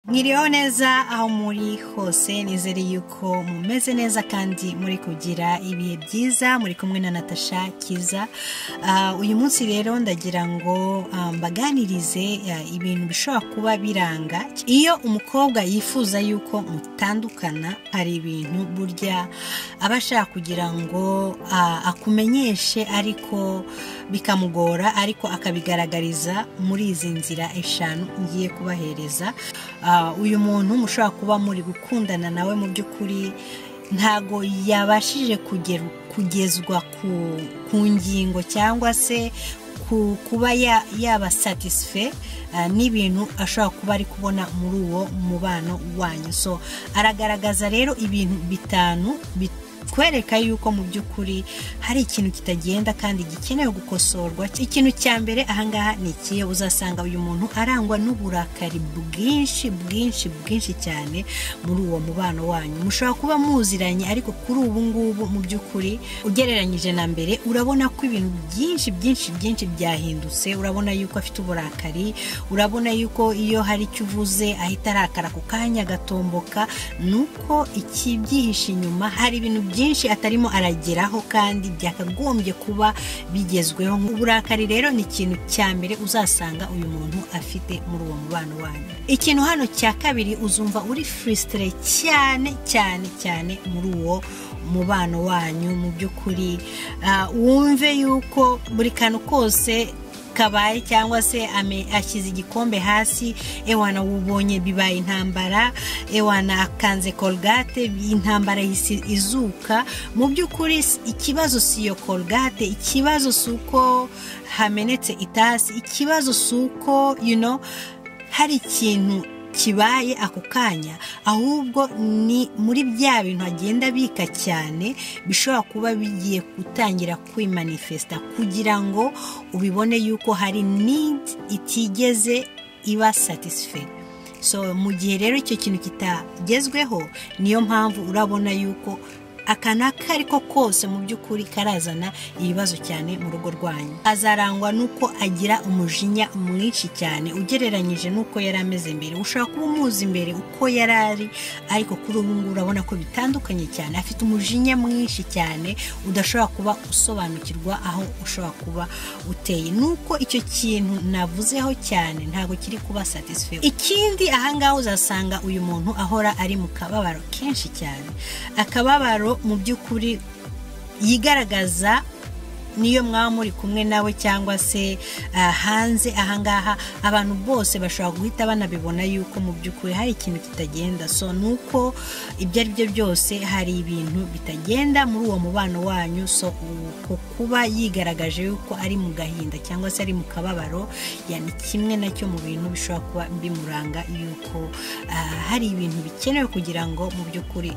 mwiriyeho neza aho muri hose nizere yuko mumeze neza kandi muri kugira ibihe byiza muri kumwe na natasha kiza Ah, uyu munsi rero ndagira ngo ah, mbaganirize ah, ibintu bishobora kuba biranga iyo umukobwa yifuza yuko mutandukana hari ibintu burya aba ashaka kugira ngo ah, akumenyeshe ariko bikamugora ariko akabigaragariza muri izi nzira eshanu ngiye kubahereza Ah, uyu muntu mushobora kuba muri gukundana nawe mu by'ukuri ntago yabashije kugeru- kugezwa ku, ku ngingo cyangwa se ku, kuba ya- yaba satisfe ah, n'ibintu ashobora kuba ari kubona muri uwo mubano wanyu so aragaragaza rero ibintu bitanu bitwereka yuko mu by'ukuri hari ikintu kitagenda kandi gikenewe gukosorwa ikintu cya mbere ahangaha ni ikihe uzasanga uyu muntu arangwa n'uburakari bwinshi bwinshi bwinshi cyane muri uwo mubano wanyu mushobora kuba muziranye ariko kuri ubu ngubu mu by'ukuri ugereranyije na mbere urabona ko ibintu byinshi byinshi byinshi byahindutse urabona yuko afite uburakari urabona yuko iyo hari icyo uvuze ahita arakara ku kanya agatomboka ni uko ikibyihishe inyuma hari ibintu byinshi atarimo arageraho kandi byakagombye kuba bigezweho uburakari rero ni ikintu cya mbere uzasanga uyu muntu afite muri uwo mubano wanyu ikintu hano cya kabiri uzumva uri furisitire cyane cyane cyane muri uwo mubano wanyu mu by'ukuri Ah, wumve yuko buri kantu kose kabaye cyangwa se ame- ashyize igikombe hasi ewana wubonye bibaye intambara ewana akanze colgate intambara ihise izuka mu by'ukuri s- ikibazo si iyo colgate ikibazo si uko hamenetse itasi ikibazo si uko you know, hari ikintu kibaye ako kanya ahubwo ni muri bya bintu agenda bika cyane bishobora kuba bigiye gutangira kwimanifesita kugira ngo ubibone yuko hari nidi itigeze iba satisfait so mu gihe rero icyo kintu kitagezweho niyo mpamvu urabona yuko akantu ako ari ko kose mu by'ukuri karazana ibibazo cyane mu rugo rwanyu azarangwa n'uko agira umujinya mwinshi cyane ugereranyije n'uko yari ameze mbere ushobora kuba umuzi mbere uko yari ari ariko kuri ubu ngubu urabona ko bitandukanye cyane afite umujinya mwinshi cyane udashobora kuba usobanukirwa aho ushobora kuba uteye nuko icyo kintu navuzeho cyane ntabwo kiri kuba satisfe ikindi ahangaha uzasanga uyu muntu ahora ari mu kababaro kenshi cyane akababaro mu by'ukuri yigaragaza niyo mwaba muri kumwe nawe cyangwa se ah, hanze ahangaha abantu bose bashobora guhita banabibona yuko mu by'ukuri hari ikintu kitagenda so ni uko ibyo ari byo byose hari ibintu bitagenda muri uwo mubano wanyu so uko kuba yigaragaje yuko ari mu gahinda cyangwa se ari mu kababaro ya ni kimwe nacyo mu bintu bishobora kuba bimuranga yuko ah, hari ibintu bikenewe kugira ngo mu by'ukuri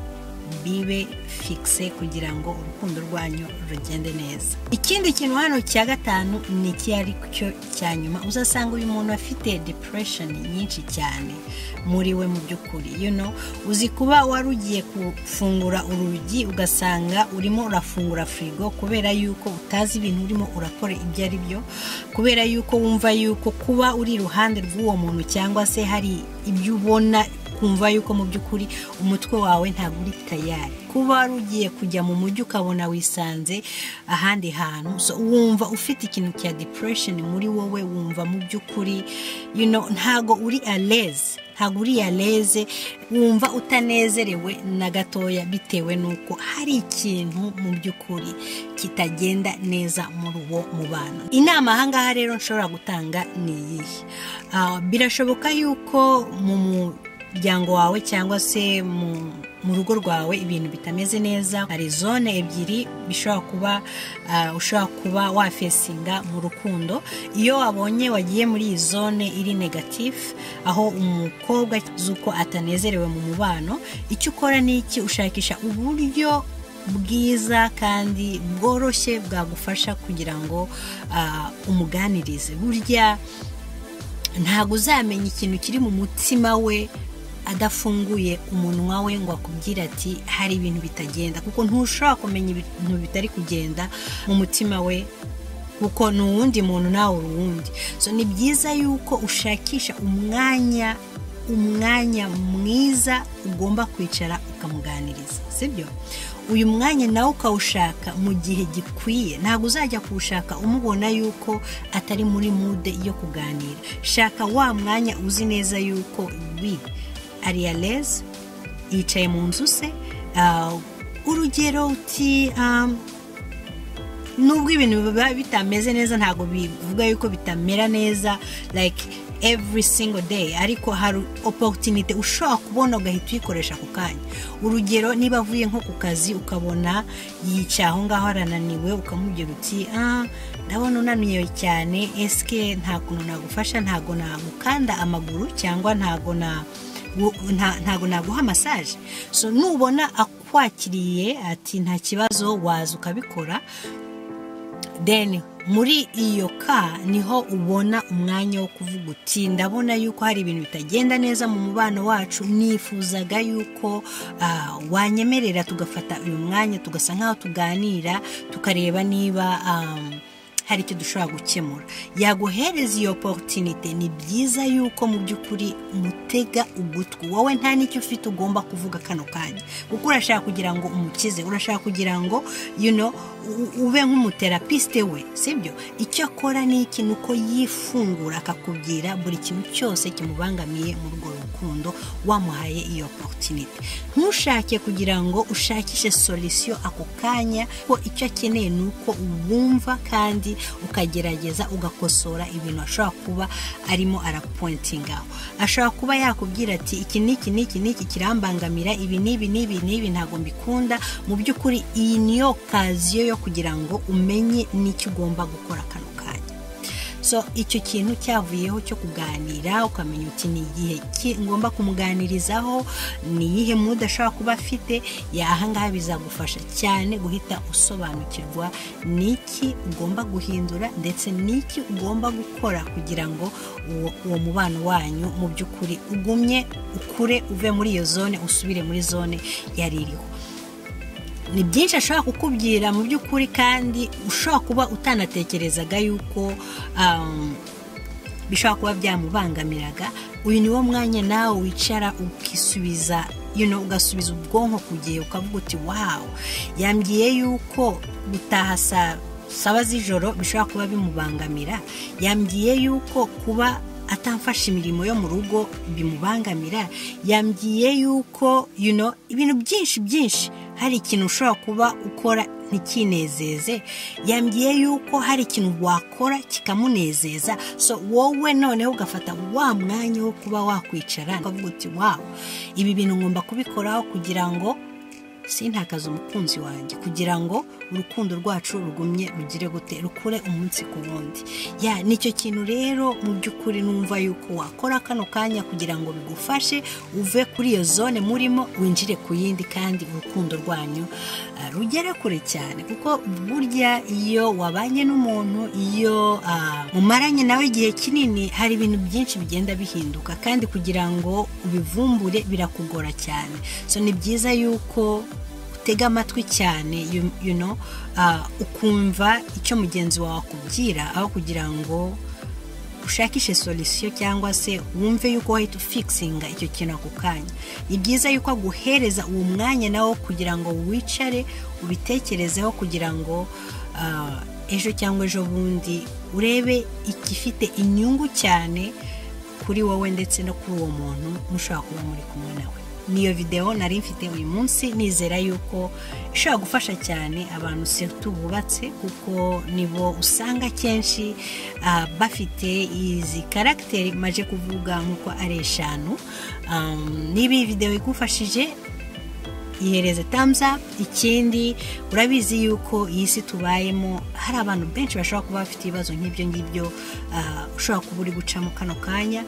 bibe fikise kugira ngo urukundo rwanyu rugende neza ikindi kintu hano cya gatanu ni iki ari cyo cya nyuma uzasanga uyu muntu afite depression nyinshi cyane muri we mu by'ukuri you know uzi kuba wari ugiye gufungura urugi ugasanga urimo urafungura firigo kubera yuko utazi ibintu urimo urakora ibyo ari byo kubera yuko wumva yuko kuba uri iruhande rw'uwo muntu cyangwa se hari ibyo ubona kumva yuko mu by'ukuri umutwe wawe ntabwo uri tayari kuba wari ugiye kujya mu mujyi ukabona wisanze ahandi hantu so, wumva ufite ikintu cya depression muri wowe wumva mu by'ukuri you know, ntago uri aleze ntago uri aleze wumva utanezerewe na gatoya bitewe n'uko hari ikintu mu by'ukuri kitagenda neza muri uwo mubano inama ahangaha rero nshobora gutanga ni iyihe Ah, birashoboka yuko mu mu- muryango wawe cyangwa se mu mu rugo rwawe ibintu bitameze neza hari zone ebyiri bishobora kuba ah, ushobora kuba wafesinga mu rukundo iyo wabonye wagiye muri iyi zone iri negatifu aho umukobwa z'uko atanezerewe mu mubano icyo ukora ni iki ushakisha uburyo bwiza kandi bworoshye bwagufasha kugira ngo ah, umuganirize burya ntabwo uzamenya ikintu kiri mu mutima we adafunguye umunwa we ngo akubwire ati hari ibintu bitagenda kuko ntushobora kumenya ibintu bitari kugenda mu mutima we kuko ni uwundi muntu nawe uri uwundi so ni byiza yuko ushakisha umwanya umwanya mwiza ugomba kwicara ukamuganiriza sibyo uyu mwanya nawe ukawushaka mu gihe gikwiye ntabwo uzajya kuwushaka umubona yuko atari muri mude yo kuganira shaka wa mwanya uzi neza yuko wi ariyareze yicaye mu nzu se urugero uti nubwo ibintu biba bitameze neza ntabwo bivuga yuko bitamera neza like every single day ariko hari oporutinite ushobora kubona ugahita uyikoresha ako kanya urugero niba avuye nko ku kazi ukabona yicaye aho ngaho arananiwe ukamubwira uti ah ndabona unaniwe cyane esike nta kuntu nagufasha ntago nagukanda amaguru cyangwa ntago ntago naguha masaje so nubona akwakiriye ati nta kibazo waza ukabikora deni muri iyo ka niho ubona umwanya wo kuvuga uti ndabona yuko hari ibintu bitagenda neza mu mubano wacu nifuzaga yuko wanyemerera tugafata uyu mwanya tugasa nk'aho tuganira tukareba niba hari icyo dushobora gukemura yaguhereza iyo porotinite ni byiza yuko mu by'ukuri mutega ugutwi wowe nta n'icyo ufite ugomba kuvuga kano kanya kuko urashaka kugira ngo umukize urashaka kugira ngo ube nk'umuterapisite we sibyo icyo akora ni iki ni uko yifungura akakubwira buri kintu cyose kimubangamiye mu rwo rukundo wamuhaye iyo porotinite ntushake kugira ngo ushakishe solisiyo ako kanya ko icyo akeneye ni uko wumva kandi ukagerageza ugakosora ibintu ashobora kuba arimo arapointingaho ashobora kuba yakubwira ati iki n'iki n'iki n'iki kirambangamira ibi n'ibi n'ibi n'ibi ntabwo mbikunda mu by'ukuri iyi niyo kaziyo yo kugira ngo umenye n'icyo ugomba gukora kano kanya so icyo kintu cyavuyeho cyo kuganira ukamenya uti ni igihe ngomba kumuganirizaho ni iyihe muda ashobora kuba afite yahangaha bizagufasha cyane guhita usobanukirwa n'iki ugomba guhindura ndetse n'iki ugomba gukora kugira ngo uwo mubano wanyu mu by'ukuri ugumye ukure uve muri iyo zone usubire muri zone yari iriho ni byinshi ashobora kukubwira mu by'ukuri kandi ushobora kuba utanatekerezaga yuko bishobora kuba byamubangamiraga uyu ni wo mwanya nawe wicara ukisubiza ugasubiza ubwonko ku gihe ukavuga uti wawu yambwiye yuko gutaha saba z'ijoro bishobora kuba bimubangamira yambwiye yuko kuba atamfasha imirimo yo mu rugo bimubangamira yambwiye yuko ibintu byinshi byinshi hari ikintu ushobora kuba ukora ntikinezeze yambwiye yuko hari ikintu wakora kikamunezeza so wowe noneho ugafata wa mwanya wo kuba wakwicara ukavuga uti wawu ibi bintu ngomba kubikoraho kugira ngo sintakaze umukunzi wanjye kugira ngo urukundo rwacu rugumye rugire gute rukure umunsi ku wundi ya nicyo kintu rero mu by'ukuri numva yuko wakora kano kanya kugira ngo bigufashe uve kuri iyo zone murimo winjire ku yindi kandi urukundo rwanyu rugere kure cyane kuko burya iyo wabanye n'umuntu iyo mumaranye nawe igihe kinini hari ibintu byinshi bigenda bihinduka kandi kugira ngo ubivumbure birakugora cyane so ni byiza yuko utega amatwi cyane ukumva icyo mugenzi wawe akubwira aho kugira ngo ushakishe solisiyo cyangwa se wumve yuko wahita ufikisinga icyo kintu ako kanya ni byiza yuko aguhereza uwo mwanya nawo kugira ngo wicare ubitekerezeho kugira ngo ejo cyangwa ejo bundi urebe igifite inyungu cyane kuri wowe ndetse no kuri uwo muntu mushobora kuba muri kumwe nawe niyo videwo nari mfite uyu munsi nizera yuko ishobora gufasha cyane abantu setu bubatse kuko nibo usanga akenshi bafite izi karagiteri maje kuvuga nk'uko ari eshanu niba iyi videwo igufashije ihereze tamuza ikindi urabizi yuko iyi si tubayemo hari abantu benshi bashobora kuba bafite ibibazo nk'ibyo ngibyo ushobora kuba uri gucamo kano kanya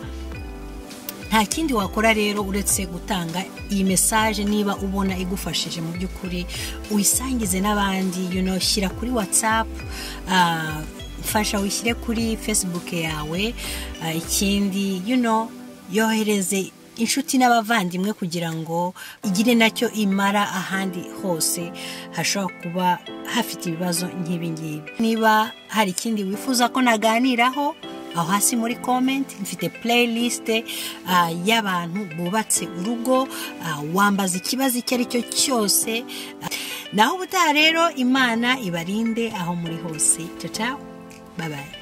nta kindi wakora rero uretse gutanga iyi mesaje niba ubona igufashije mu by'ukuri uyisangize n'abandi shyira kuri watsapu fasha wishyire kuri fesibuke yawe ikindi yohereze inshuti n'abavandimwe kugira ngo igire nacyo imara ahandi hose hashobora kuba hafite ibibazo nk'ibi ngibi niba hari ikindi wifuza ko naganiraho aho hasi muri komenti mfite playlist ah, y'abantu bubatse urugo ah, wambaza ikibazo icyo ari cyo cyose ah, naho ubutaha rero imana ibarinde aho muri hose ciao ciao bye bye